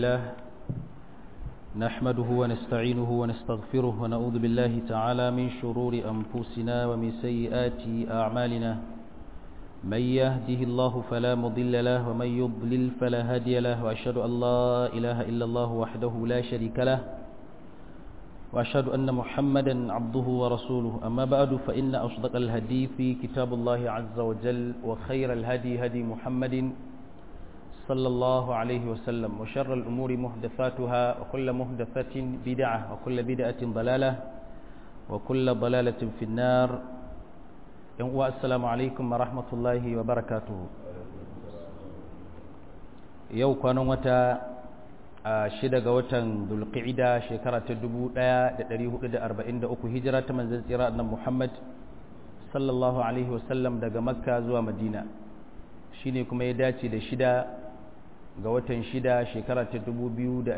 لله نحمده ونستعينه ونستغفره ونعوذ بالله تعالى من شرور أنفسنا ومن سيئات أعمالنا من يهده الله فلا مضل له ومن يضلل فلا هادي له وأشهد أن لا إله إلا الله وحده لا شريك له وأشهد أن محمدا عبده ورسوله أما بعد فإن أصدق الهدي في كتاب الله عز وجل وخير الهدي هدي محمد صلى الله عليه وسلم وشر الأمور محدثاتها وكل محدثة بدعة وكل بدعة ضلالة وكل ضلالة في النار السلام عليكم ورحمة الله وبركاته يو كانوا متى shida ga watan dulqa'ida shekara ta 1443 hijira ta manzon tsira annabi Muhammad sallallahu alaihi wasallam daga Makka zuwa Madina shine kuma ya dace da shida ga watan shida shekara ta 2022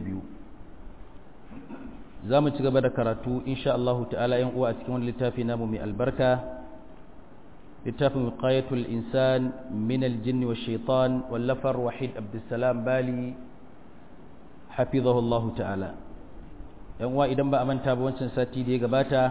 za mu ci gaba da karatu insha Allah ta'ala yan uwa a cikin wani littafi namu mai albarka littafin wiqayatul insan min al-jinni wash shaitan wallafar wahid abdussalam bali hafizahullahu ta'ala yan uwa idan ba a manta ba wancan sati da ya gabata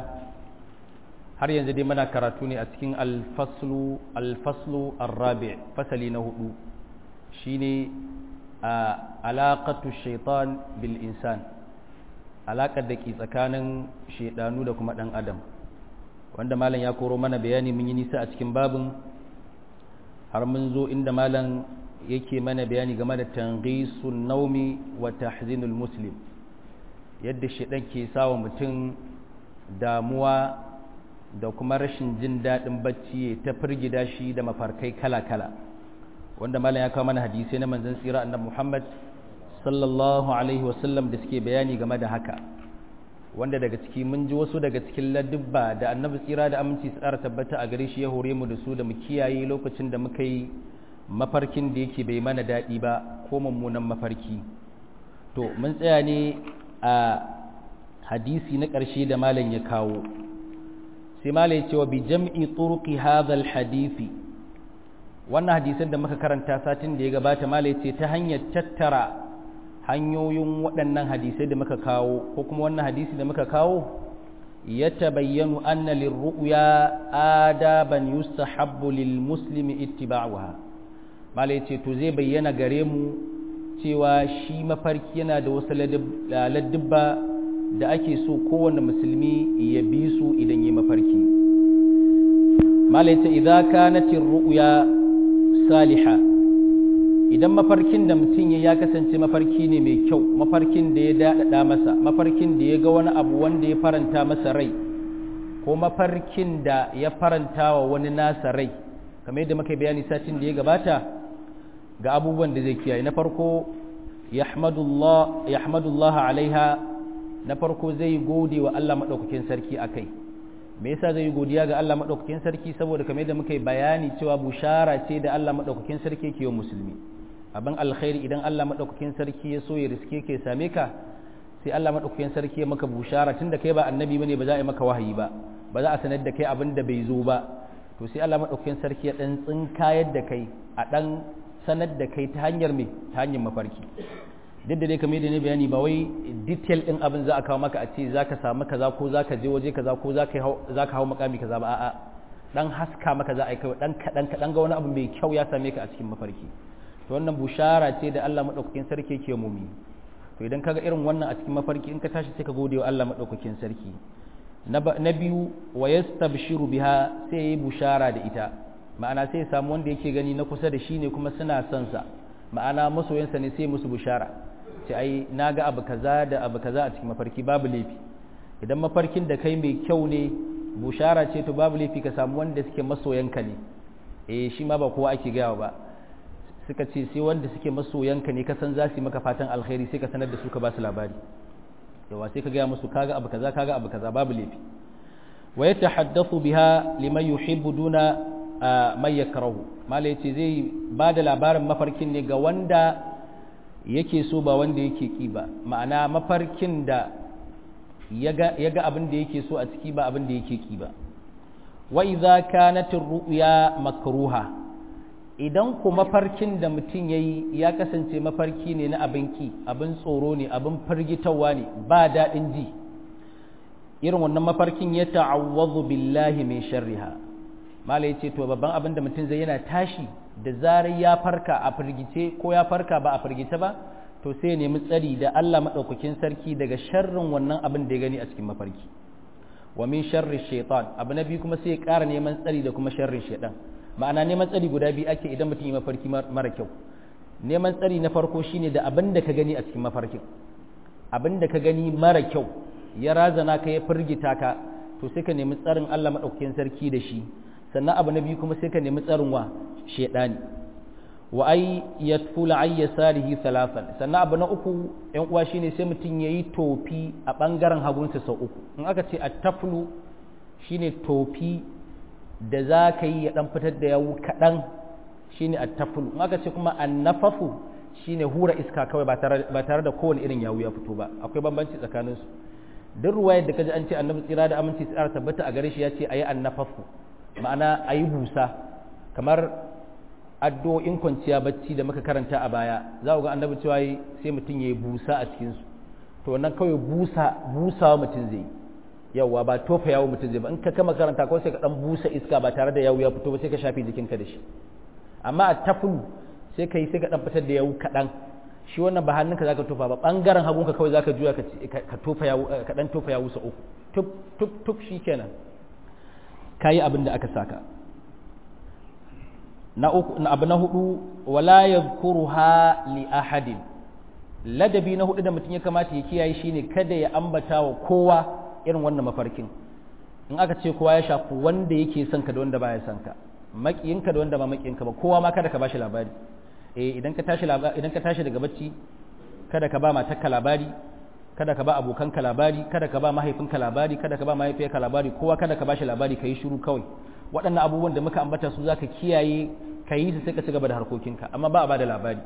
har yanzu dai muna karatu ne a cikin al-faslu al-faslu ar-rabi' fasali na hudu shine a alaqatu shaitan bil insan alaƙar da ke tsakanin shaidanu da kuma ɗan adam wanda malam ya koro mana bayani mun yi nisa a cikin babin har mun zo inda malam yake mana bayani game da tanghisun naumi wa tahzinul muslim yadda shaidan ke sawa mutum damuwa da kuma rashin jin daɗin bacci ta firgida shi da mafarkai kala-kala wanda malam ya kawo mana hadisai na manzon tsira annabi Muhammad sallallahu alaihi wasallam da suke bayani game da haka wanda daga ciki mun ji wasu daga cikin ladubba da annabi tsira da aminci su tsara tabbata a gare shi ya hore mu da su da mu kiyaye lokacin da muka yi mafarkin da yake bai mana daɗi ba ko mummunan mafarki to mun tsaya ne a hadisi na ƙarshe da malam ya kawo sai malam ya ce wa bi jam'i turuqi hadha al hadisi wannan hadisan da muka karanta satin da ya gabata malai ce ta hanyar tattara hanyoyin waɗannan hadisai da muka kawo ko kuma wannan hadisi da muka kawo ya tabayyanu anna lirru'ya adaban yustahabbu lil muslimi ittiba'uha malai ce to zai bayyana gare mu cewa shi mafarki yana da wasu ladubba da ake so kowane musulmi ya bi su idan yi mafarki malai ce idza kanatir ru'ya saliha idan mafarkin da mutum ya kasance mafarki ne mai kyau mafarkin da ya daɗaɗa masa mafarkin da ya ga wani abu wanda ya faranta masa rai ko mafarkin da ya faranta wa wani nasa rai kamar yadda muka bayani satin da ya gabata ga abubuwan da zai kiyaye na farko yahmadullah alaiha na farko zai gode wa Allah maɗaukakin sarki a kai me yasa zai yi godiya ga Allah madaukakin sarki saboda kamar yadda muka yi bayani cewa bushara ce da Allah madaukakin sarki ke yi musulmi abin alkhairi idan Allah madaukakin sarki ya so ya riske ke same ka sai Allah madaukakin sarki ya maka bushara tunda kai ba annabi bane ba za a yi maka wahayi ba ba za a sanar da kai abin da bai zo ba to sai Allah madaukakin sarki ya dan tsinkayar da kai a dan sanar da kai ta hanyar me ta hanyar mafarki duk da dai kamar yadda ne bayani ba wai detail din abin za a kawo maka a ce za ka samu kaza ko za ka je waje kaza ko za ka hau makami kaza ba a'a dan haska maka za a yi kawai dan kaɗan kaɗan ga wani abu mai kyau ya same ka a cikin mafarki to wannan bushara ce da Allah madaukakin sarki ke mumi to idan kaga irin wannan a cikin mafarki in ka tashi sai ka gode wa Allah madaukakin sarki na biyu wa yastabshiru biha sai yi bushara da ita ma'ana sai samu wanda yake gani na kusa da shi ne kuma suna son sa ma'ana masoyansa ne sai musu bushara ce ai na ga abu kaza da abu kaza a cikin mafarki babu laifi idan mafarkin da kai mai kyau ne bushara ce to babu laifi ka samu wanda suke masoyanka ne eh shi ma ba kowa ake gaya ba suka ce sai wanda suke masoyanka ne ka san za su yi maka fatan alkhairi sai ka sanar da su ka ba su labari yawa sai ka gaya musu kaga abu kaza kaga abu kaza babu laifi wa yatahaddathu biha liman yuhibbu duna may yakrahu malai ce zai ba da labarin mafarkin ne ga wanda yake so ba wanda yake ki ba ma'ana mafarkin da ya ga abin da yake so a ciki ba abin da yake ki ba wa idza kanat ar-ru'ya makruha idan ku mafarkin da mutum ya yi ya kasance mafarki ne na abin ki abin tsoro ne abin firgitarwa ne ba daɗin ji irin wannan mafarkin ya ta'awwazu billahi min sharriha malai ce to babban abin da mutum zai yana tashi da zarar ya farka a firgice ko ya farka ba a firgice ba to sai ya nemi tsari da Allah madaukakin sarki daga sharrin wannan abin da ya gani a cikin mafarki wa min sharri shaitan abu na biyu kuma sai ya ƙara neman tsari da kuma sharrin shaitan ma'ana neman tsari guda biyu ake idan mutum yi mafarki mara kyau neman tsari na farko shine da abin da ka gani a cikin mafarkin abin da ka gani mara kyau ya razana ka ya firgita ka to sai ka nemi tsarin Allah madaukakin sarki da shi sannan abu na biyu kuma sai ka nemi tsarin wa shaidani wa ai yatfula ay yasarihi thalathan sannan abu na uku yan uwa shine sai mutum yayi tofi a bangaren hagunsa sau uku in aka ce at-taflu shine tofi da za ka yi ya dan fitar da yawu kadan shine at-taflu in aka ce kuma an-nafafu shine hura iska kawai ba tare ba tare da kowane irin yawu ya fito ba akwai bambanci tsakanin su duk ruwayar da kaji an ce annabi tsira da aminci tsara tabbata a gare shi ya ce ayi an-nafafu ma'ana ayi busa kamar addu'o'in kwanciya bacci da muka karanta a baya za ku ga annabi cewa sai mutum ya yi busa a cikinsu to wannan kawai busa busawa mutum zai yawa ba tofa yawo mutum zai ba in ka kama karanta ko sai ka dan busa iska ba tare da yawo ya fito ba sai ka shafe jikinka da shi amma a tafulu sai ka yi sai ka dan fitar da yawo kaɗan shi wannan ba hannunka zaka tofa ba bangaren hagunka kawai zaka juya ka tofa yawo ka dan tofa yawo sa uku tup tup tup shikenan kayi abin da aka saka na uku na abu na hudu wala yadhkuruha li ahadin ladabi na hudu da mutum ya kamata ya kiyaye shine kada ya ambata wa kowa irin wannan mafarkin in aka ce kowa ya shafi wanda yake son ka da wanda baya son ka makiyinka da wanda ba makiyinka ba kowa ma kada ka bashi labari eh idan ka tashi idan ka tashi daga bacci kada ka ba matarka labari kada ka ba abokanka labari kada ka ba mahaifinka labari kada ka ba mahaifiyarka labari kowa kada ka bashi labari kai shiru kawai waɗannan abubuwan da muka ambata su zaka kiyaye ka yi su sai ka ci gaba da harkokinka amma ba a ba da labari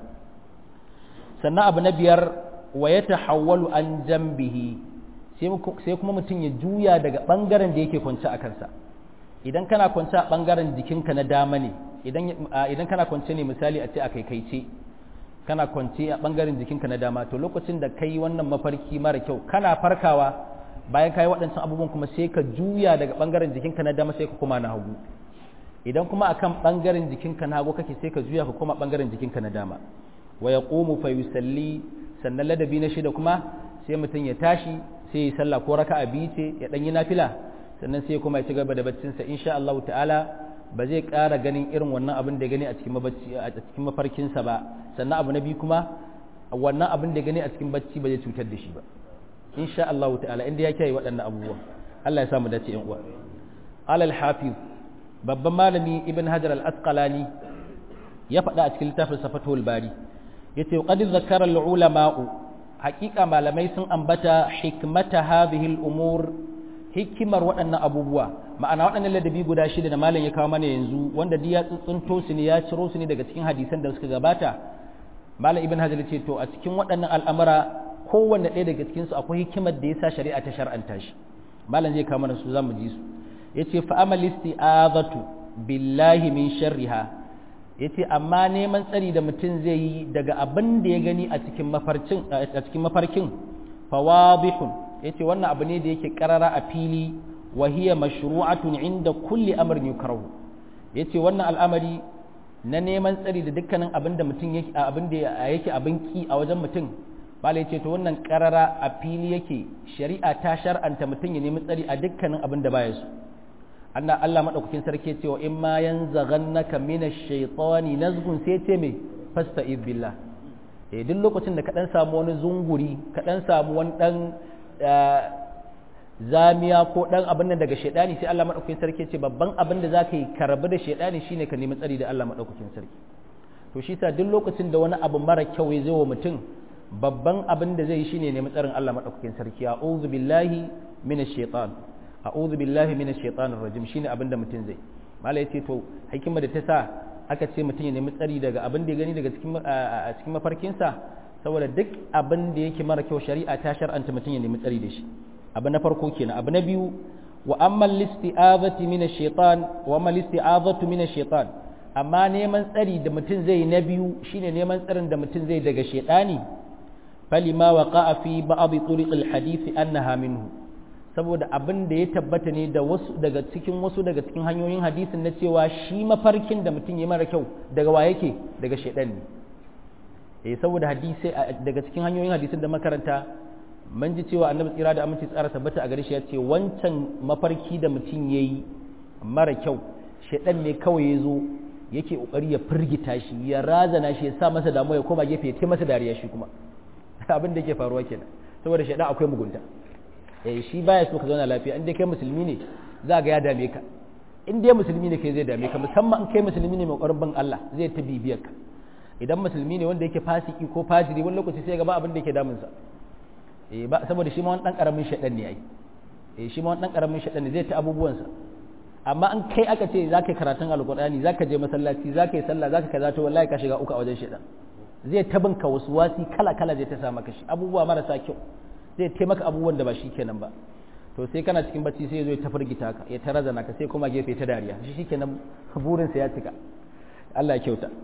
sannan abu na biyar wa ya tahawwalu an jambihi sai kuma mutum ya juya daga ɓangaren da yake kwance a kansa idan kana kwance a ɓangaren jikinka na dama ne idan kana kwance ne misali a ce a kaikaice kana kwance a ɓangaren jikinka na dama to lokacin da kai wannan mafarki mara kyau kana farkawa bayan ka yi waɗancan abubuwan kuma sai ka juya daga ɓangaren jikinka na dama sai ka koma na hagu idan kuma akan ɓangaren jikinka na hagu kake sai ka juya ka koma ɓangaren jikinka na dama wa ya ƙomu fa yusalli sannan ladabi na shida kuma sai mutum ya tashi sai ya sallah ko raka a biyu ce ya ɗan yi nafila sannan sai kuma ya ci gaba da baccinsa insha Allah ta'ala ba zai ƙara ganin irin wannan abin da ya gani a cikin a cikin mafarkinsa ba sannan abu na biyu kuma wannan abin da ya gani a cikin bacci ba zai cutar da shi ba insha Allah ta'ala inda ya kiyaye waɗannan abubuwa Allah ya samu dace yan uwa alal hafiz babban malami ibn hajar al-asqalani ya faɗa a cikin littafin safatul bari yace qad zakara al-ulama'u haqiqa malamai sun ambata hikmata hadhihi al-umur hikimar waɗannan abubuwa ma'ana waɗannan ladabi guda shida da malam ya kawo mana yanzu wanda ya tsuntsunto su ne ya ciro su ne daga cikin hadisan da suka gabata malam ibn hajar ce to a cikin waɗannan al'amura kowanne ɗaya daga cikinsu akwai hikimar da ya sa shari'a ta shar'anta shi malam zai kama su za mu ji su ya ce fa'amal isti'azatu billahi min sharriha ya ce amma neman tsari da mutum zai yi daga abin da ya gani a cikin mafarkin a cikin mafarkin fawadihun ya ce wannan abu ne da yake karara a fili wa hiya mashru'atun inda kulli amrin yukrahu ya ce wannan al'amari na neman tsari da dukkanin abin da mutum yake abin da yake abin ki a wajen mutum malai ce to wannan karara a fili yake shari'a ta shar'anta mutum ya nemi tsari a dukkanin abin da baya so Allah Allah madaukakin sarki ce wa in ma yanzaghannaka minash shaitani nazghun sai ce me fasta'iz billah eh duk lokacin da ka dan samu wani zunguri ka dan samu wani dan zamiya ko dan abin nan daga shaidani sai Allah madaukakin sarki ce babban abin da zaka yi karbi da shaidani shine ka nemi tsari da Allah madaukakin sarki to shi sa duk lokacin da wani abu mara kyau ya zo wa mutum babban abin da zai yi shine nemi tsarin Allah madaukakin sarki a'udhu billahi minash shaitan a'udhu billahi minash shaitanir rajim shine abin da mutum zai mala yace to hikima da ta sa aka ce mutum ya nemi tsari daga abin da ya gani daga cikin a cikin mafarkinsa saboda duk abin da yake mara kyau shari'a ta shar'anta mutum ya nemi tsari da shi abu na farko kenan abu na biyu wa amma listi'azati minash shaitan wa amma listi'azatu minash shaitan amma neman tsari da mutum zai na biyu shine neman tsarin da mutum zai daga shedani falima waqa'a fi ba'd turuq al-hadith annaha minhu saboda abin da ya tabbata ne da wasu daga cikin wasu daga cikin hanyoyin hadisin na cewa shi mafarkin da mutum ya mara kyau daga wa yake daga shedan ne eh saboda hadisi daga cikin hanyoyin hadisin da makaranta mun ji cewa annabi tsira da aminci tsara tabbata a gare shi ya ce wancan mafarki da mutum yayi mara kyau shedan ne kawai ya zo yake kokari ya firgita shi ya razana shi ya sa masa damuwa ya koma gefe ya ce masa dariya shi kuma abin da yake faruwa kenan saboda shedan akwai mugunta eh shi baya so ka zauna lafiya in dai kai musulmi ne za ga ya dame ka in dai musulmi ne kai zai dame ka musamman in kai musulmi ne mai ƙwarin bin Allah zai ta bibiyar ka idan musulmi ne wanda yake fasiki ko fajiri wani lokaci sai ga ba abin da yake damun sa eh ba saboda shi ma wani dan karamin shedan ne ai eh shi ma wani dan karamin shedan ne zai ta abubuwan sa amma in kai aka ce za ka yi karatun alkur'ani za ka je masallaci za ka yi sallah za ka kaza to wallahi ka shiga uku a wajen shedan zai ta binka wasu wasi kala kala zai ta sa maka shi abubuwa marasa kyau zai taimaka abubuwan da ba shi kenan ba to sai kana cikin bacci sai ya zo ya tafirgita ka ya tarazana ka sai kuma gefe ta dariya shi shikenan burinsa ya cika Allah ya kyauta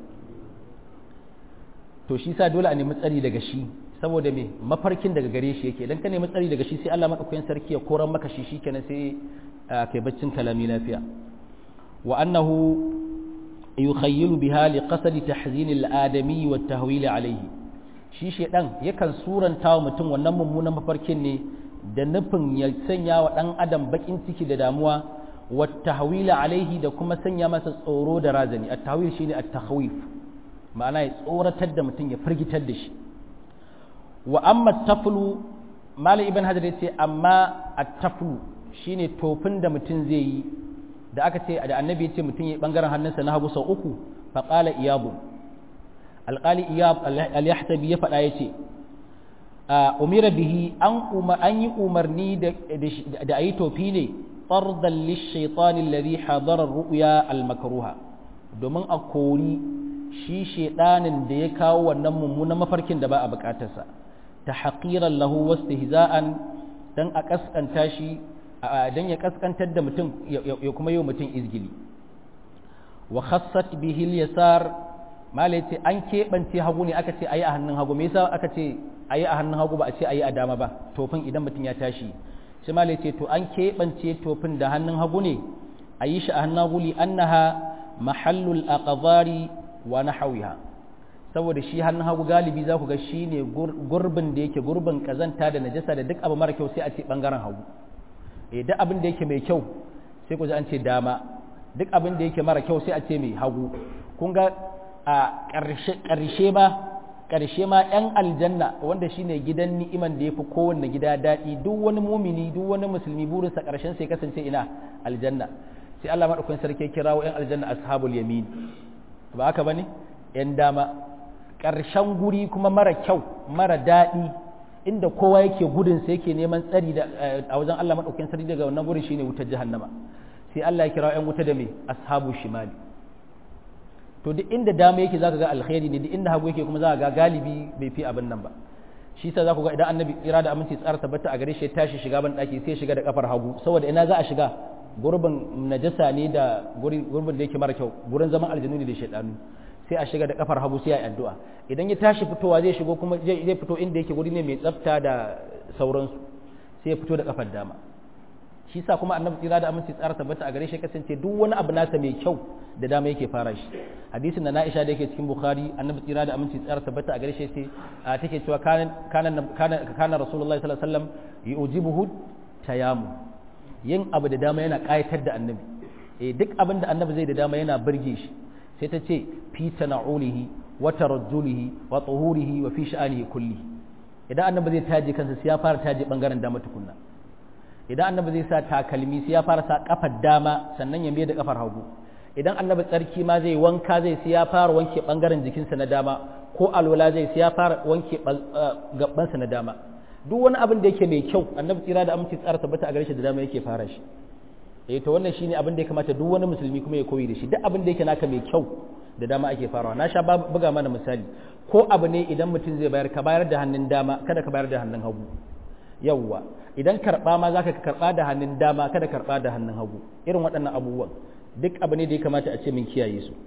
to shi sa dole a nemi tsari daga shi saboda me mafarkin daga gare shi yake idan ka nemi tsari daga shi sai Allah madaukakin sarki ya koran maka shi shikenan sai kai baccin kalami lafiya wa annahu yukhayyilu biha li qasdi tahzin al-adami wa tahwil alayhi shi shedan yakan suranta wa mutum wannan mummunan mafarkin ne da nufin ya sanya wa dan adam bakin ciki da damuwa wa tahwil alayhi da kuma sanya masa tsoro da razani at-tahwil shine at-takhwif ma'ana ya tsoratar da mutum ya firgitar da shi wa amma taflu malam ibn hajar yace amma at-taflu shine tofin da mutum zai yi da aka ce da annabi ya ce mutum ya bangaren hannunsa na hagu sau uku fa qala iyabu alqali iyab al-yahtabi ya faɗa yace umira bihi an umar an yi umarni da da ayi tofi ne fardan lish-shaytan alladhi hadara ar-ru'ya al-makruha domin a kori shi shedanin da ya kawo wannan mummunan mafarkin da ba a bukatarsa ta haƙiran lahu wasu hiza'an don a ƙasƙanta shi don ya ƙasƙantar da mutum ya kuma yi mutum izgili wa khassat bihil yasar malai ce an keɓance hagu ne aka ce a yi a hannun hagu me yasa aka ce a yi a hannun hagu ba a ce a yi a dama ba tofin idan mutum ya tashi shi malai ce to an keɓance tofin da hannun hagu ne a yi shi a hannun hagu li annaha mahallul aqdari wa nahawiha saboda shi hannun hagu galibi za ku ga shi ne gurbin da yake gurbin kazanta da najasa da duk abu mara kyau sai a ce bangaren hagu eh duk abin da yake mai kyau sai ku ji an ce dama duk abin da yake mara kyau sai a ce mai hagu kun ga a ƙarshe ma ƙarshe ma ‘yan aljanna wanda shine gidan ni'iman da ya fi kowanne gida daɗi duk wani mumini duk wani musulmi burinsa ƙarshen sai kasance ina aljanna sai Allah maɗaukakin sarki kirawo ‘yan aljanna ashabul yamin ba haka ba ne ‘yan dama ƙarshen guri kuma mara kyau mara daɗi inda kowa yake gudunsa yake neman tsari a wajen Allah maɗaukakin sarki daga wannan gurin shine wutar jahannama sai Allah ya kirawo ‘yan wuta da me ashabu shimali to duk inda dama yake zaka ga alkhairi ne duk inda hagu yake kuma zaka ga galibi bai fi abin nan ba shi sa zaku ga idan annabi tsira da aminci tsara tabbata a gare shi ya tashi shiga ban daki sai shiga da kafar hagu saboda ina za a shiga gurbin najasa ne da gurbin da yake mara kyau gurin zaman aljanu ne da shaidanu sai a shiga da kafar hagu sai a yi addu'a idan ya tashi fitowa zai shigo kuma zai fito inda yake guri ne mai tsafta da sauransu sai ya fito da kafar dama shi sa kuma annabi tsira da aminci tsara tabbata a gare shi kasance duk wani abu nasa mai kyau da dama yake fara shi hadisin da Aisha da yake cikin Bukhari annabi tsira da aminci tsara tabbata a gare shi sai take cewa kana kana kana Rasulullahi sallallahu alaihi wasallam yujibuhu tayamu yin abu da dama yana kayatar da annabi eh duk abin da annabi zai da dama yana burge shi sai ta ce fi tana'ulihi wa tarajjulihi wa tuhurihi wa fi sha'anihi kulli idan annabi zai taje kansa sai ya fara taje bangaren dama tukunna idan annabi zai sa takalmi sai ya fara sa kafar dama sannan ya mai da kafar hagu idan annabi tsarki ma zai wanka zai sai ya fara wanke bangaren jikinsa na dama ko alwala zai sai ya fara wanke gabansa na dama duk wani abin da yake mai kyau annabi tsira da aminci tsara tabbata a gare shi da dama yake fara shi eh to wannan shine abin da ya kamata duk wani musulmi kuma ya koyi da shi duk abin da yake naka mai kyau da dama ake farawa na sha buga mana misali ko abu ne idan mutum zai bayar ka bayar da hannun dama kada ka bayar da hannun hagu yawwa idan karɓa ma za ka karɓa da hannun dama kada karɓa da hannun hagu irin waɗannan abubuwan duk abu ne da ya kamata a ce min kiyaye su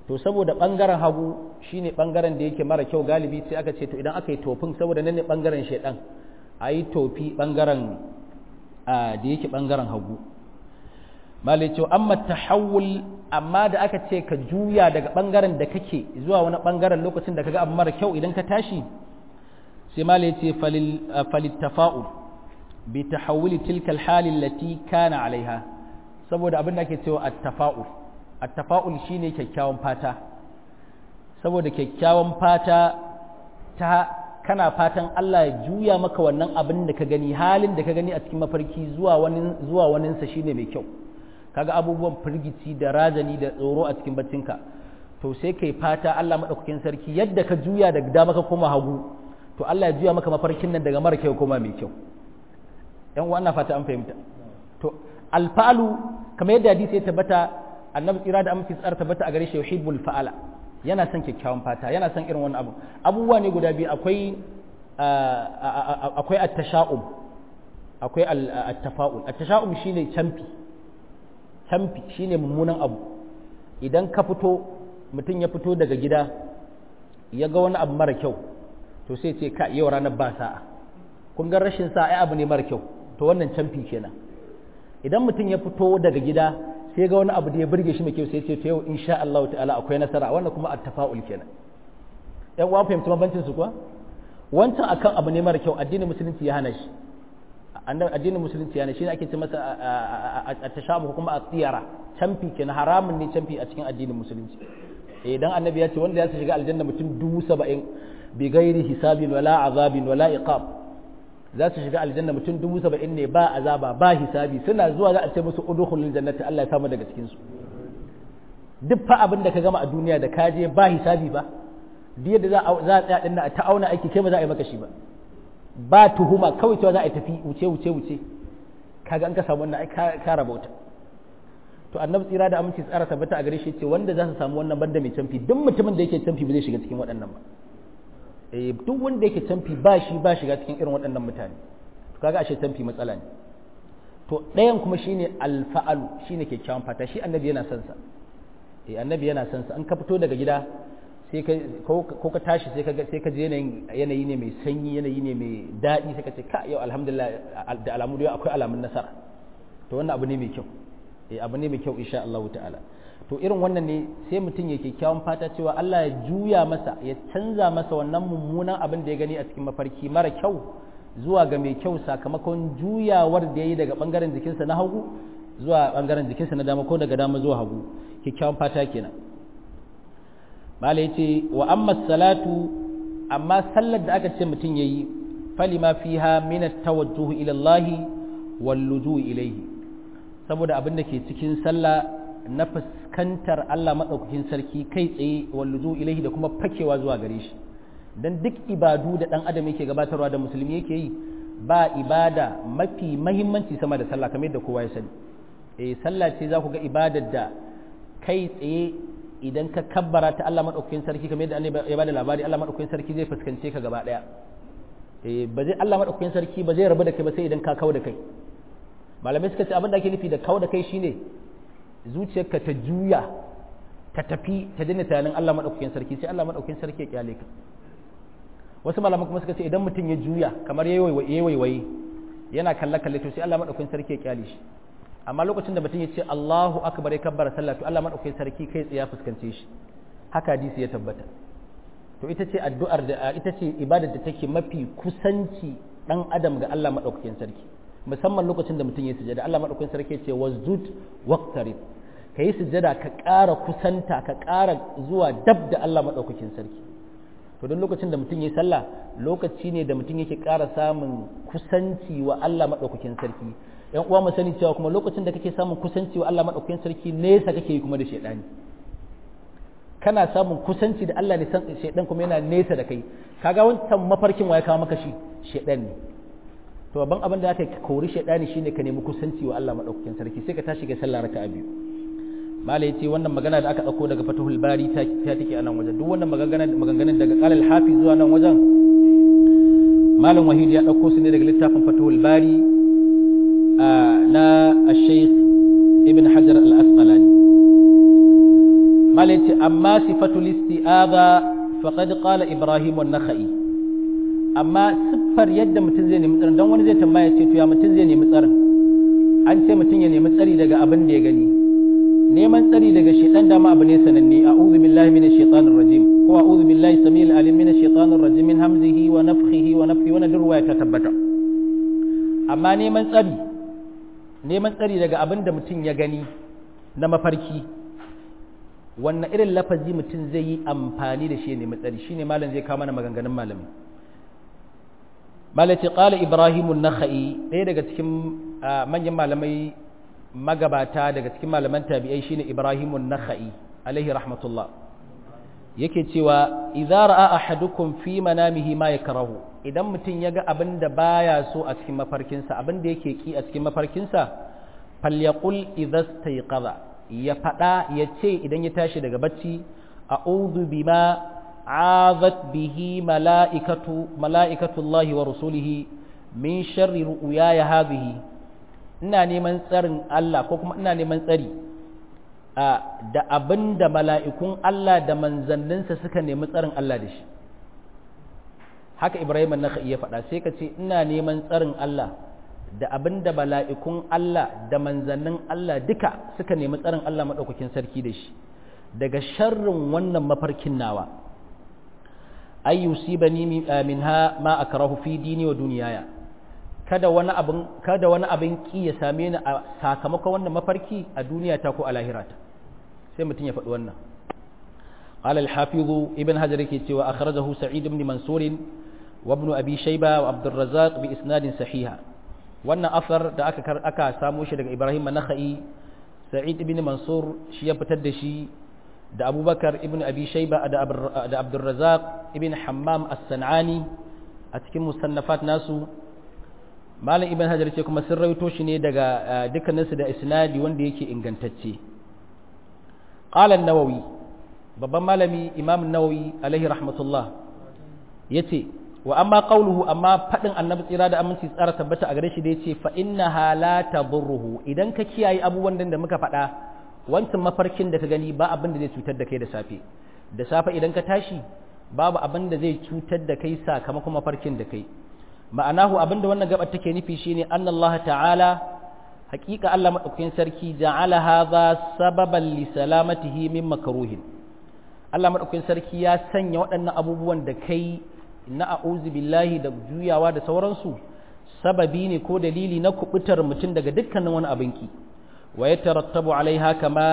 to saboda bangaren hagu shine bangaren da yake mara kyau galibi sai aka ce to idan aka yi tofin saboda nan ne bangaren shedan a yi tofi bangaren da yake bangaren hagu malai ce amma tahawul amma da aka ce ka juya daga bangaren da kake zuwa wani bangaren lokacin da kaga abu mara kyau idan ka tashi sai malai ce falil tafa'ul bi tahawuli tilka alhali allati kana alaiha saboda abin da ake cewa at-tafa'ul at-tafa'ul shine kyakkyawan fata saboda kyakkyawan fata ta kana fatan Allah ya juya maka wannan abin da ka gani halin da ka gani a cikin mafarki zuwa wani zuwa waninsa shine mai kyau kaga abubuwan firgici da razani da tsoro a cikin baccinka to sai kai fata Allah madaukakin sarki yadda ka juya daga dama ka koma hagu to Allah ya juya maka mafarkin nan daga mara kyau koma mai kyau yan uwa fata an fahimta to alfa'alu kamar yadda hadisi ya tabbata annabi tsira da amince tsara tabbata a gare shi yuhibbul fa'ala yana son kyakkyawan fata yana son irin wannan abu abubuwa ne guda biyu akwai akwai at-tasha'um akwai at-tafa'ul at-tasha'um shine camfi camfi shine mummunan abu idan ka fito mutum ya fito daga gida ya ga wani abu mara kyau to sai ce ka yau ranar ba sa'a kun ga rashin sa'a ai abu ne mara kyau to wannan camfi kenan idan mutum ya fito daga gida sai ga wani abu da ya burge shi mai kyau sai ce to yau insha Allah ta'ala akwai nasara wannan kuma at-tafa'ul kenan yan uwa fahimci mabancin su kuwa wancan akan abu ne mara kyau addinin musulunci ya hana shi addinin musulunci ya hana shi ne ake ce masa at-tashabuh kuma at-tiyara camfi kenan haramun ne camfi a cikin addinin musulunci idan annabi ya ce wanda ya shiga aljanna mutum dubu saba'in bi gairi hisabin wala azabin wala iqab za su shiga aljanna mutum dubu saba'in ne ba azaba ba hisabi suna zuwa za a ce musu udkhulul jannati Allah ya samu daga cikin su duk fa abin da ka gama a duniya da ka je ba hisabi ba duk yadda za a za a tsaya dinnan ta auna aiki kai ba za a yi maka shi ba ba tuhuma kawai cewa za a tafi wuce wuce wuce kaga an ka samu wannan ai ka rabauta to annabi tsira da aminci tsara tabbata a gare shi ce wanda za su samu wannan banda mai canfi duk mutumin da yake canfi ba zai shiga cikin waɗannan ba eh duk wanda yake canfi ba shi ba shiga cikin irin waɗannan mutane to kaga ashe canfi matsala ne to ɗayan kuma shine alfa'alu shine kyakkyawan fata shi annabi yana son sa eh annabi yana son sa an ka fito daga gida sai ka ko ka tashi sai ka sai ka je yanayin yanayi ne mai sanyi yanayi ne mai daɗi sai ka ce ka yau alhamdulillah da alamu da akwai alamun nasara to wannan abu ne mai kyau eh abu ne mai kyau insha Allah ta'ala to irin wannan ne sai mutum ya kyakkyawan fata cewa Allah ya juya masa ya canza masa wannan mummunan abin da ya gani a cikin mafarki mara kyau zuwa ga mai kyau sakamakon juyawar da ya yi daga bangaren jikinsa na hagu zuwa bangaren jikinsa na dama ko daga dama zuwa hagu kyakkyawan fata kenan mala ya ce wa amma salatu amma sallar da aka ce mutum ya yi falima fiha min at-tawajjuh ila Allah wal lujuu ilayhi saboda abin da ke cikin sallah na fuskantar Allah maɗaukakin sarki kai tsaye walluzu ilaihi da kuma fakewa zuwa gare shi dan duk ibadu da ɗan adam yake gabatarwa da musulmi yake yi ba ibada mafi mahimmanci sama da sallah kamar yadda kowa ya sani eh sallah ce za ku ga ibadar da kai tsaye idan ka kabbara ta Allah maɗaukakin sarki kamar yadda ya bada labari Allah maɗaukakin sarki zai fuskance ka gaba ɗaya eh ba zai Allah maɗaukakin sarki ba zai rabu da kai ba sai idan ka kawo da kai malamai suka ce abin da ake nufi da kawo da kai shine zuciyarka ta juya ta tafi ta daina tunanin Allah maɗaukakin sarki sai Allah maɗaukakin sarki ya kyale ka wasu malaman kuma suka ce idan mutum ya juya kamar ya waiwaye yana kalle kalle to sai Allah maɗaukakin sarki ya kyale shi amma lokacin da mutum ya ce Allahu akbar ya kabbara sallah to Allah maɗaukakin sarki kai tsaye ya fuskance shi haka hadisi ya tabbata to ita ce addu'ar da ita ce ibadar da take mafi kusanci dan adam ga Allah maɗaukakin sarki musamman lokacin da mutum ya sujada Allah madaukakin sarki ce wasjud waqtarib ka yi sujada ka ƙara kusanta ka ƙara zuwa dab da Allah madaukakin sarki to don lokacin da mutum ya sallah lokaci ne da mutum yake ƙara samun kusanci wa Allah madaukakin sarki yan uwa mu sani cewa kuma lokacin da kake samun kusanci wa Allah madaukakin sarki nesa kake yi kuma da shedani kana samun kusanci da Allah ne san shedan kuma yana nesa da kai kaga wancan mafarkin wa ya kawo maka shi shedan ne to babban abin da aka kori shaidani shine ka nemi kusanci wa Allah madaukakin sarki sai ka tashi ga sallah raka'a biyu malai yace wannan magana da aka dauko daga Fathul Bari ta ta take a nan wajen duk wannan maganganun maganganun daga Qalal Hafiz zuwa nan wajen malam Wahid ya dauko su ne daga littafin Fathul Bari na Al-Sheikh Ibn Hajar Al-Asqalani malai ce amma sifatul isti'aza faqad qala ibrahim an-nakhai amma siffar yadda mutum zai nemi tsarin don wani zai tambaya ce to ya mutum zai nemi tsarin an ce mutum ya nemi tsari daga abin da ya gani neman tsari daga shaitan dama abu ne sananne a'udhu billahi minash shaitanir rajim ko a'udhu billahi samil alim minash shaitanir rajim min hamzihi wa nafthihi wa nafthihi wannan durwaya ta tabbata amma neman tsari neman tsari daga abin da mutum ya gani na mafarki wannan irin lafazi mutum zai yi amfani da shi ne matsari shine malam zai kawo mana maganganun malami malaci qala ibrahim an-nakhai ɗaya daga cikin manyan malamai magabata daga cikin malaman tabi'ai shine ibrahim an-nakhai alaihi rahmatullah yake cewa idza ra'a ahadukum fi manamihi ma yakrahu idan mutum ya ga abin da baya so a cikin mafarkinsa abin da yake ki a cikin mafarkinsa falyaqul idza stayqadha ya faɗa ya ce idan ya tashi daga bacci a'udhu bima azat bihi mala'ikatu mala'ikatullahi wa rusulihi min sharri ru'yaya hadhihi ina neman tsarin Allah ko kuma ina neman tsari da abinda mala'ikun Allah da manzanninsa suka nemi tsarin Allah da shi haka Ibrahim an-Nakhai ya faɗa sai ka ce ina neman tsarin Allah da abin da mala'ikun Allah da manzannin Allah duka suka nemi tsarin Allah maɗaukakin sarki da shi daga sharrin wannan mafarkin nawa ay yusibani minha ma akrahu fi dini wa duniyaya kada wani abin kada wani abin ki ya same ni a sakamakon wannan mafarki a duniya ta ko a lahirata sai mutum ya faɗi wannan قال الحافظ ابن حجر كي أخرجه سعيد بن منصور وابن أبي شيبة وعبد الرزاق بإسناد صحيح wannan afar da aka aka samo shi daga Ibrahim Nakhai Sa'id ibn Mansur shi ya fitar da shi da Abubakar ibn Abi Shayba da da Abdul Razzaq ibn Hammam As-San'ani a cikin musannafat nasu Malam Ibn Hajar ce kuma sun rawaito shi ne daga dukkaninsu da isnadi wanda yake ingantacce Qala an-Nawawi babban malami Imam an-Nawawi alaihi rahmatullah yace wa amma qawluhu amma fadin annabi tsira da aminci tsara tabbata a gare shi da yace fa innaha la tadurruhu idan ka kiyaye abubuwan da muka faɗa wancan mafarkin da ka gani ba abin da zai cutar da kai da safe da safe idan ka tashi babu abin da zai cutar da kai sakamakon mafarkin da kai ma'anahu abin da wannan gabar take nufi shine annallaha ta'ala haƙiƙa Allah madaukakin sarki ja'ala hadha sababan li salamatihi min makruhin Allah madaukakin sarki ya sanya waɗannan abubuwan da kai na a'udhu billahi da juyawa da sauransu sababi ne ko dalili na kubutar mutum daga dukkanin wani abinki wa ya tarattabu alaiha kama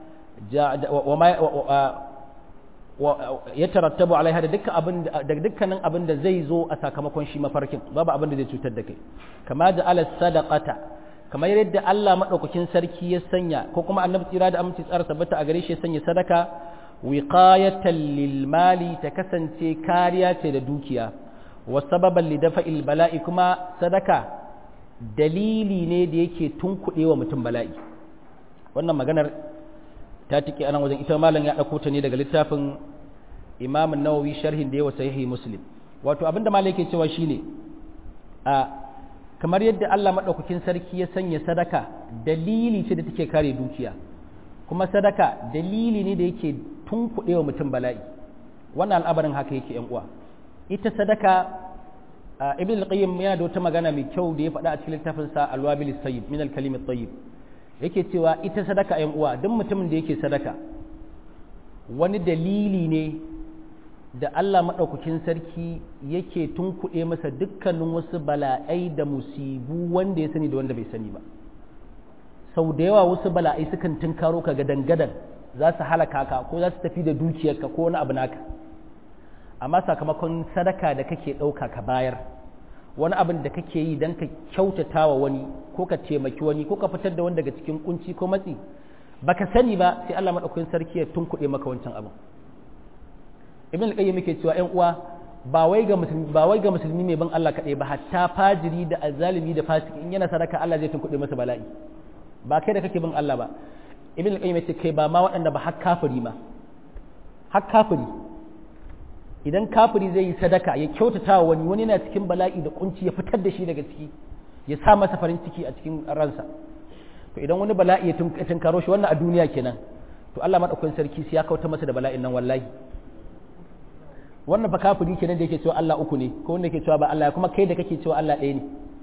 ya tarattabu alaiha da dukkan abin da dukkanin abin da zai zo a sakamakon shi mafarkin babu abin da zai cutar da kai kama da ala sadaqata kamar yadda Allah madaukakin sarki ya sanya ko kuma annabi tsira da aminci tsara tabbata a gare shi ya sanya sadaka wiqayatan lil mali ta kasance kariya ce da dukiya wa sababan li dafa'il bala'i kuma sadaka dalili ne da yake tunkuɗe wa mutum bala'i wannan maganar ta tike anan wajen ita malam ya ɗauko ta ne daga littafin Imam Nawawi sharhin da yawa sahihi Muslim wato abinda malam yake cewa shine a kamar yadda Allah madaukakin sarki ya sanya sadaka dalili ce da take kare dukiya kuma sadaka dalili ne da yake tunkuɗe wa mutum bala'i wannan al'abarin haka yake yan uwa ita sadaka ibn al-qayyim yana da wata magana mai kyau da ya faɗa a cikin littafin sa al-wabil sayyib min al-kalim at-tayyib yake cewa ita sadaka yan uwa duk mutumin da yake sadaka wani dalili ne da Allah madaukakin sarki yake tunkuɗe masa dukkanin wasu bala'ai da musibu wanda ya sani da wanda bai sani ba sau da yawa wasu bala'ai sukan tunkaro ka gadan-gadan za su halaka ka ko za su tafi da dukiyarka ko wani abu naka amma sakamakon sadaka da kake ɗauka ka bayar wani abin da kake yi don ka kyautata wa wani ko ka taimaki wani ko ka fitar da wani daga cikin kunci ko matsi baka sani ba sai Allah madaukakin sarki ya tunkuɗe maka wancan abin ibn al-qayyim yake cewa ƴan uwa ba wai ga musulmi ba wai ga musulmi mai ban Allah kaɗai ba hatta fajiri da azzalimi da fasiki in yana sadaka Allah zai tunkuɗe masa bala'i ba kai da kake bin Allah ba ibn al-qayyim yace kai ba ma waɗanda ba har kafiri ma har kafiri idan kafiri zai yi sadaka ya kyautata wa wani wani yana cikin bala'i da kunci ya fitar da shi daga ciki ya sa masa farin ciki a cikin ransa to idan wani bala'i ya tunkaro shi wannan a duniya kenan to Allah madaukakin sarki sai ya kauta masa da bala'in nan wallahi wannan fa kafiri kenan da yake cewa Allah uku ne ko wanda yake cewa ba Allah kuma kai da kake cewa Allah ɗaya ne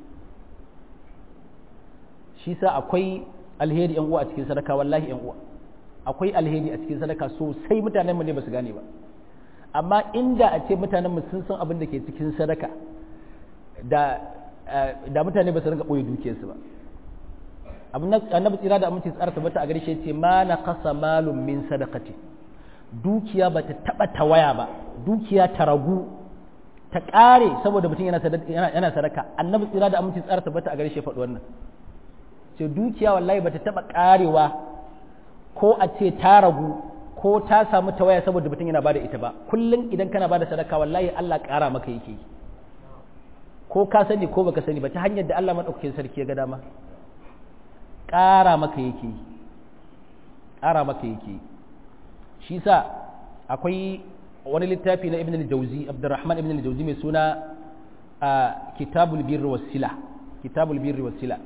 shi sa akwai alheri yan uwa a cikin sadaka wallahi yan uwa akwai alheri a cikin sadaka sosai mutanenmu ne ba su gane ba amma inda a ce mutanenmu sun san abin da ke cikin sadaka da da mutane ba su rinka ɓoye dukiyarsu ba annabi tsira da aminci tsara tabbata a garshe ce ma na kasa malum min sadakati dukiya ba ta taɓa tawaya ba dukiya ta ragu ta ƙare saboda mutum yana sadaka annabi tsira da aminci tsara tabbata a garshe faɗi wannan ce dukiya wallahi ba ta taɓa ƙarewa ko a ce ta ragu ko ta samu tawaya saboda mutum yana bada ita ba kullum idan kana bada sadaka wallahi Allah ƙara maka yake yi ko ka sani ko baka sani ba ta hanyar da Allah maɗaukakin sarki ya ga dama ƙara maka yake yi ƙara maka yake yi shi sa akwai wani littafi na ibn al-jawzi abdurrahman ibn al-jawzi mai suna kitabul birri wasila kitabul birri wasila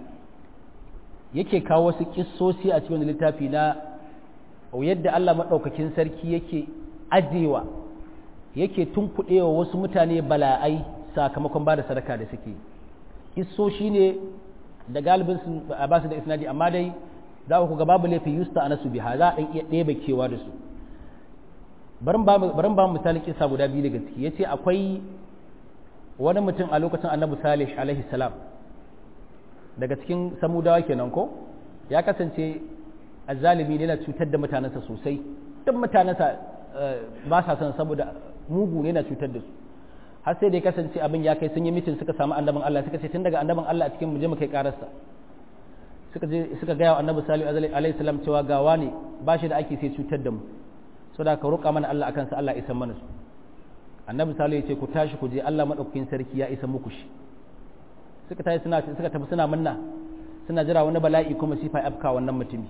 yake kawo wasu kissosi a cikin littafi na yadda Allah maɗaukakin sarki yake ajewa yake tunkuɗewa wasu mutane bala'ai sakamakon ba da sadaka da suke kissoshi ne da galibin su ba su da isnadi amma dai za ku ga babu laifin yusta anasu biha za a ɗan iya ɗebe kewa da su barin ba misalin kisa guda biyu daga ciki ya ce akwai wani mutum a lokacin annabi salih alaihi salam daga cikin samudawa kenan ko ya kasance azzalimi ne yana cutar da mutanensa sosai duk mutanensa ba sa son saboda mugu ne yana cutar da su har sai da ya kasance abin ya kai sun yi mitin suka samu annabin Allah suka ce tun daga annabin Allah a cikin mu je mu kai kararsa suka je suka gaya wa annabi salihu alaihi salam cewa gawa ne ba shi da ake sai cutar da mu saboda ka roƙa mana Allah akan sa Allah isan mana su annabi salihu ya ce ku tashi ku je Allah madaukakin sarki ya isa muku shi suka tashi suna suka tafi suna manna suna jira wani bala'i kuma sifa afka wannan mutumi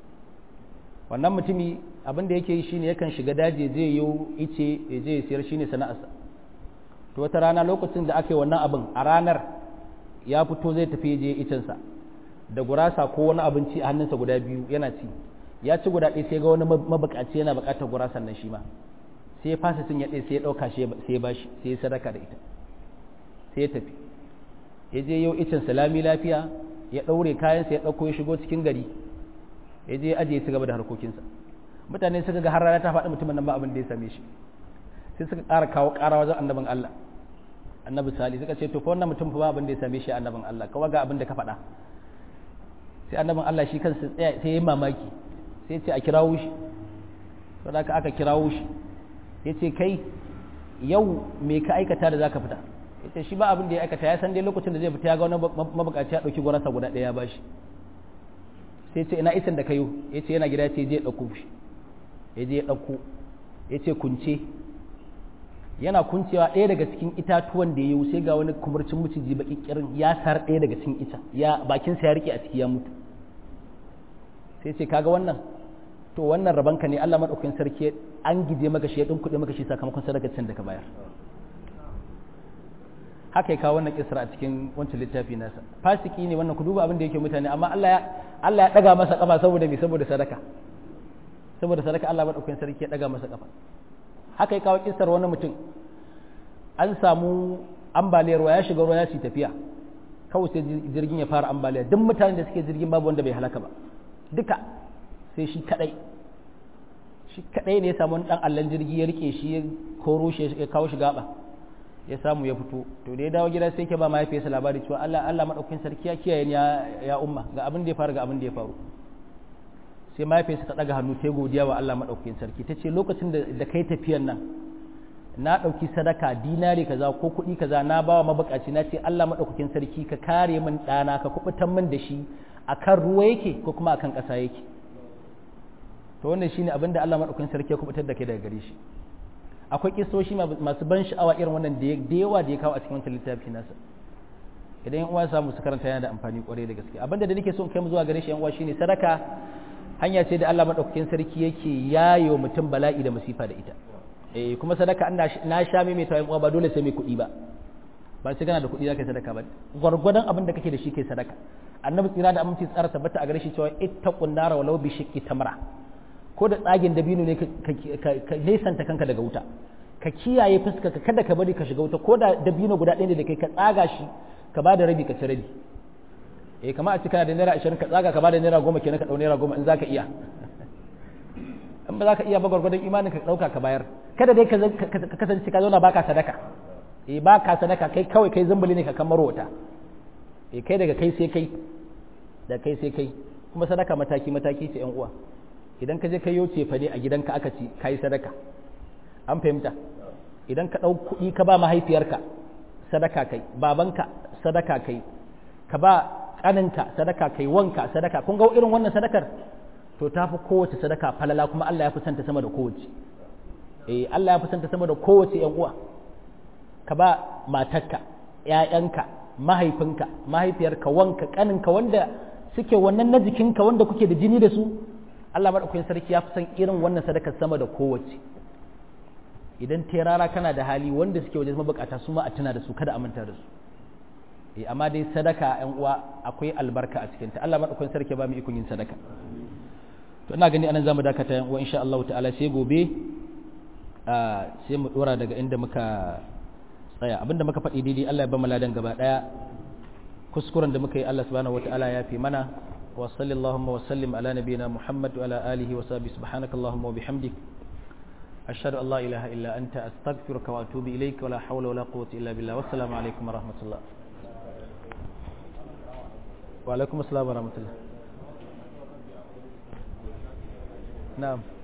wannan mutumi abin da yake yi shine yakan shiga daji zai yi ice ya je ya siyar shine sana'arsa to wata rana lokacin da aka yi wannan abin a ranar ya fito zai tafi je icensa da gurasa ko wani abinci a hannunsa guda biyu yana ci ya ci guda ɗaya sai ga wani mabukaci yana buƙatar gurasan nan shi ma sai ya fasa cin ya ɗaya sai ya ɗauka sai ya bashi sai ya sadaka da ita sai ya tafi ya je yau icen salami lafiya ya ɗaure kayansa ya ɗauko ya shigo cikin gari ya je aje ya ci gaba da harkokinsa mutane suka ga har rana ta faɗi mutumin nan ba abin da ya same shi sai suka ƙara kawo ƙara wajen annabin Allah annabi sali suka ce to fa wannan mutum fa ba abin da ya same shi annabin Allah kawai ga abin da ka faɗa sai annabin Allah shi kansa tsaya sai ya mamaki sai ya ce a kirawo shi saboda haka aka kirawo shi ya ce kai yau me ka aikata da zaka fita ya ce shi ba abin da ya aikata ya san dai lokacin da zai fita ya ga wani mabukaci ya ɗauki gwarasa guda ɗaya ya bashi sai ce ina isan da kayo ya ce yana gida ya ce je ɗauko shi ya je ya ɗauko ya ce kunce yana kuncewa ɗaya daga cikin itatuwan da ya yi sai ga wani kumurcin maciji baki kirin ya sar ɗaya daga cikin ita ya bakinsa ya rike a ciki ya mutu sai ce kaga wannan to wannan rabanka ne Allah madaukakin sarki an gije maka shi ya din kuɗi maka shi sakamakon sadakacin da ka bayar haka ya kawo wannan kisra a cikin wancan littafi nasa fasiki ne wannan ku duba abin da yake mutane amma Allah ya Allah ya daga masa kafa saboda me saboda sadaka saboda sadaka Allah madaukakin sarki ya daga masa kafa haka ya kawo kisar wani mutum an samu ambaliyar ruwa ya shiga ruwa ya ci tafiya kawai sai jirgin ya fara ambaliya duk mutanen da suke jirgin babu wanda bai halaka ba duka sai shi kadai shi kadai ne ya samu wani dan allan jirgi ya rike shi ya koro shi ya kawo shi gaba ya samu ya fito to da ya dawo gida sai ke ba mahaifiyarsa labari cewa Allah Allah madaukakin sarki ya kiyaye ni ya umma ga abin da ya faru ga abin da ya faru sai mahaifiyarsa ta daga hannu ta godiya wa Allah madaukakin sarki ta ce lokacin da kai tafiyan nan na ɗauki sadaka dinari kaza ko kuɗi kaza na bawa mabukaci na ce Allah madaukakin sarki ka kare min ɗana ka kubutan min da shi akan ruwa yake ko kuma akan ƙasa yake to wannan shine abin da Allah madaukakin sarki ya kubutar da kai daga gare shi akwai kisoshi masu ban sha'awa irin wannan da yawa da ya kawo a cikin wancan littafi nasa idan yan uwa samu su karanta yana da amfani kwarai da gaske abinda da nake so in kai mu zuwa gare shi yan uwa shine sadaka hanya ce da Allah madaukakin sarki yake yayo mutum bala'i da masifa da ita eh kuma sadaka na sha mai mai uwa ba dole sai mai kuɗi ba ba sai kana da kuɗi zaka sadaka ba gwargwadon abin da kake da shi kai sadaka annabi tsira da aminci tsara tabbata a gare shi cewa ittaqun nara walau bi shiqqi tamra ko da tsagin dabino ne ka nesanta kanka daga wuta ka kiyaye fuska ka kada ka bari ka shiga wuta ko da dabino guda ɗaya ne da kai ka tsaga shi ka ba da rabi ka ci rabi eh kama a cikin da naira ashirin ka tsaga ka ba da naira goma kenan ka ɗau naira goma in za ka iya in ba za ka iya ba gwargwadon imanin ka ɗauka ka bayar kada dai ka kasance ka zauna baka sadaka eh baka sadaka kai kawai kai zumbuli ne ka kamar wata eh kai daga kai sai kai da kai sai kai kuma sadaka mataki mataki ce yan uwa idan ka je ka yoce fa ne a gidanka aka ci kai sadaka an fahimta idan ka ɗau kuɗi ka ba mahaifiyarka sadaka kai babanka sadaka kai ka ba ƙaninka sadaka kai wanka sadaka kun ga irin wannan sadakar to ta fi kowace sadaka falala kuma Allah ya fi santa sama da kowace eh Allah ya fi santa sama da kowace yan uwa ka ba matarka ƴaƴanka mahaifinka mahaifiyarka wanka ƙaninka wanda suke wannan na jikinka wanda kuke da jini da su Allah madaukakin sarki ya fi san irin wannan sadakar sama da kowace idan terara kana da hali wanda suke wajen mabukata su ma a tuna da su kada a manta da su eh amma dai sadaka yan uwa akwai albarka a cikin ta Allah madaukakin sarki ba mu ikon yin sadaka to ina gani anan zamu dakata yan uwa insha Allah ta'ala sai gobe sai mu dora daga inda muka tsaya abinda muka faɗi daidai Allah ya ba mu ladan gaba daya kuskuren da muka yi Allah subhanahu wataala ya fi mana wa sallallahu wa sallim ala nabiyyina Muhammad wa ala alihi wa sahbihi subhanakallahumma wa bihamdik ashhadu an la ilaha illa anta astaghfiruka wa atubu ilayka wa la hawla wa la quwwata illa billah wassalamu alaikum wa rahmatullah wa alaikum assalam wa rahmatullah na'am